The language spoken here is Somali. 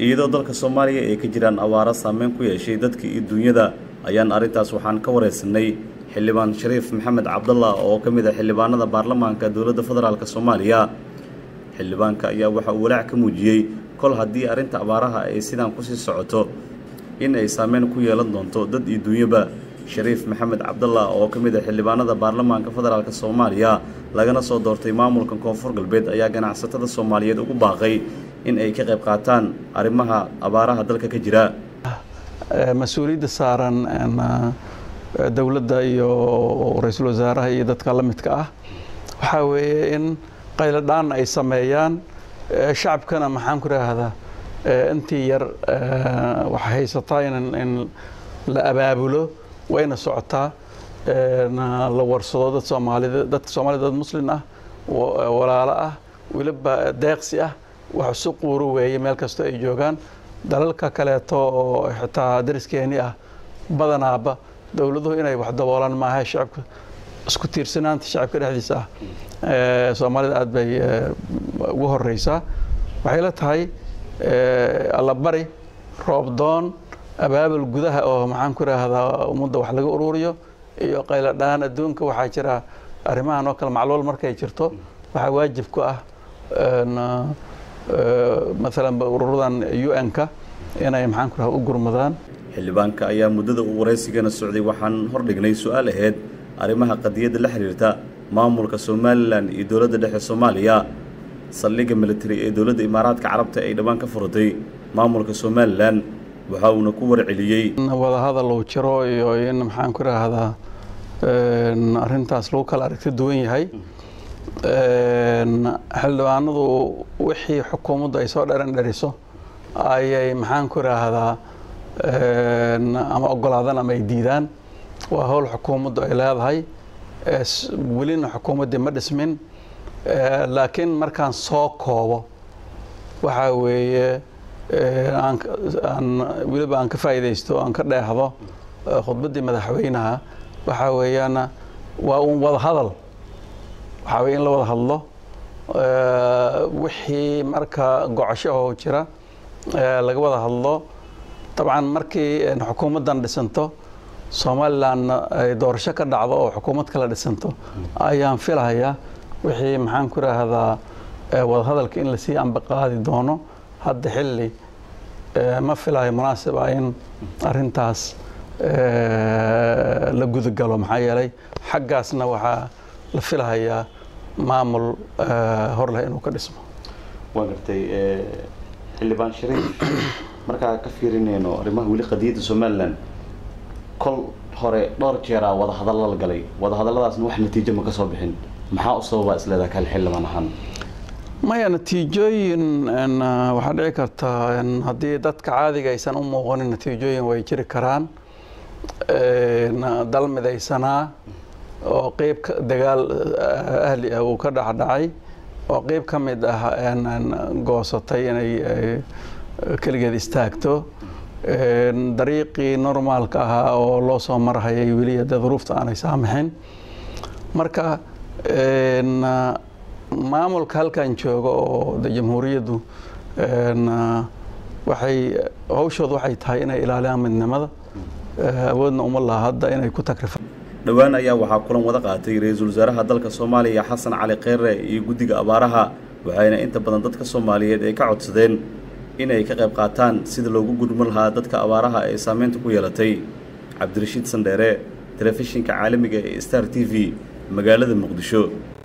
iyadoo dalka soomaaliya ay ka jiraan abaaro saameyn ku yeeshay dadka iyo duunyada ayaan arrintaas waxaan ka wareysanay xildhibaan shariif maxamed cabdallah oo ka mid ah xildhibaanada baarlamaanka dowladda federaalk soomaaliya xildhibaanka ayaa waxa uu walaac ka muujiyey kol haddii arrinta abaaraha ay sidaan kusii socoto in ay saameyn ku yeelan doonto dad iyo duunyaba shariif maxamed cabdallah oo ka mid ah xildhibaanada baarlamaanka federaalk soomaaliya lagana soo doortay maamulka koonfur galbeed ayaa ganacsatada soomaaliyeed ugu baaqay in ay ka qayb qaataan arrimaha abaaraha dalka ka jira mas-uuliyadda saaran dowladda iyo ra-iisul wasaaraha iyo dadka la midka ah waxaa weeye in qayladhaan ay sameeyaan shacabkana maxaan ku raahdaa intii yar waxay haysataa in la abaabulo wayna socotaa la warsado dad soomaalida dadka soomaalida dad muslin ah walaalo ah weliba deeqsi ah wax isu quuro weeye meel kastoo ay joogaan dalalka kaleeto oo xitaa dariskeeni ah badanaaba dowladuhu inay wax daboolaan maaha shacabka isku tiirsanaanta shacabka dhexdiisa ah soomaalida aad bay ugu horeysaa waxay la tahay allabari roobdoon abaabul gudaha oo maxaan ku raahdaa ummadda wax laga ururiyo iyo qayladhaan adduunka waxaa jira arrimahan oo kale macluul markay jirto waxaa waajib ku ah maalan ururadan un-ka inay maxaan ku raha u gurmadaan xildhibaanka ayaa muddada uu waraysigana socday waxaan hordhignay su-aal aheyd arrimaha qadiyadda la xiriirta maamulka somalilan iyo dowladda dhexe soomaaliya saldhigga militari ee dowladda imaaraadka carabta ay dhammaan ka furatay maamulka somalilan waxa uuna ku warceliyey wadahadal uu jiro iyo in maxaan ku raahdaa arrintaas lagu kala aragti duwan yahay xildhibaanadu wixii xukuumaddu ay soo dheran dheriso ayay maxaan ku raahdaa ama ogolaadaan ama ay diidaan waa howl xukuumaddu ay leedahay welina xukuumaddii ma dhismin laakiin markaan soo koobo waxaa weeye aan weliba aan ka faa'iidaysto aan ka dheehdo khudbaddii madaxweynaha waxaa weeyaan waa uun wada hadal waxaa weye in la wada hadlo wixii marka gocosho oo jira laga wada hadlo dabcan markii xukuumaddan dhisanto somalilandna ay doorasho ka dhacdo oo xukuumad kala dhisanto ayaan filahayaa wixii maxaan ku raahdaa wadahadalka in lasii ambaqaadi doono hadda xilli ma filayo munaasib ah in arintaas la gudagalo maxaa yeelay xaggaasna waxaa la filahayaa maamul hor leh inuu ka dhismo waa gartay xildhibaan shariif markaa ka fiirinayno arrimaha weli qadiyadda somalilan kol hore dhowr jeeraa wadahadalla la galay wadahadalladaasna wax natiijo ma ka soo bixin maxaa u sababaa isleedaha kale xildhibaan ahaan maya natiijooyin waxaa dhici kartaa haddii dadka caadiga aysan u muuqanin natiijooyin way jiri karaan dal midaysanaa oo qeyb dagaal ahli ah uu ka dhexdhacay oo qeyb ka mid ah goosatay inay keligeed istaagto dariiqii normaalka ahaa oo loo soo marhayay weli dee duruufta aanay saamixin marka maamulka halkan jooga oo de jamhuuriyaddu waxay hawshooda waxay tahay inay ilaaliyaan midnimada awoodna uma laha hadda inay ku takrifaan dhowaan ayaa waxaa kulan wada qaatay ra-iisul wasaaraha dalka soomaaliya xasan cali kheyre iyo guddiga abaaraha waxayna inta badan dadka soomaaliyeed ay ka codsadeen inay ka qayb qaataan sida loogu gudman lahaa dadka abaaraha ee saameynta ku yeelatay cabdirashiid sandheere telefishinka caalamiga ee star t v magaalada muqdisho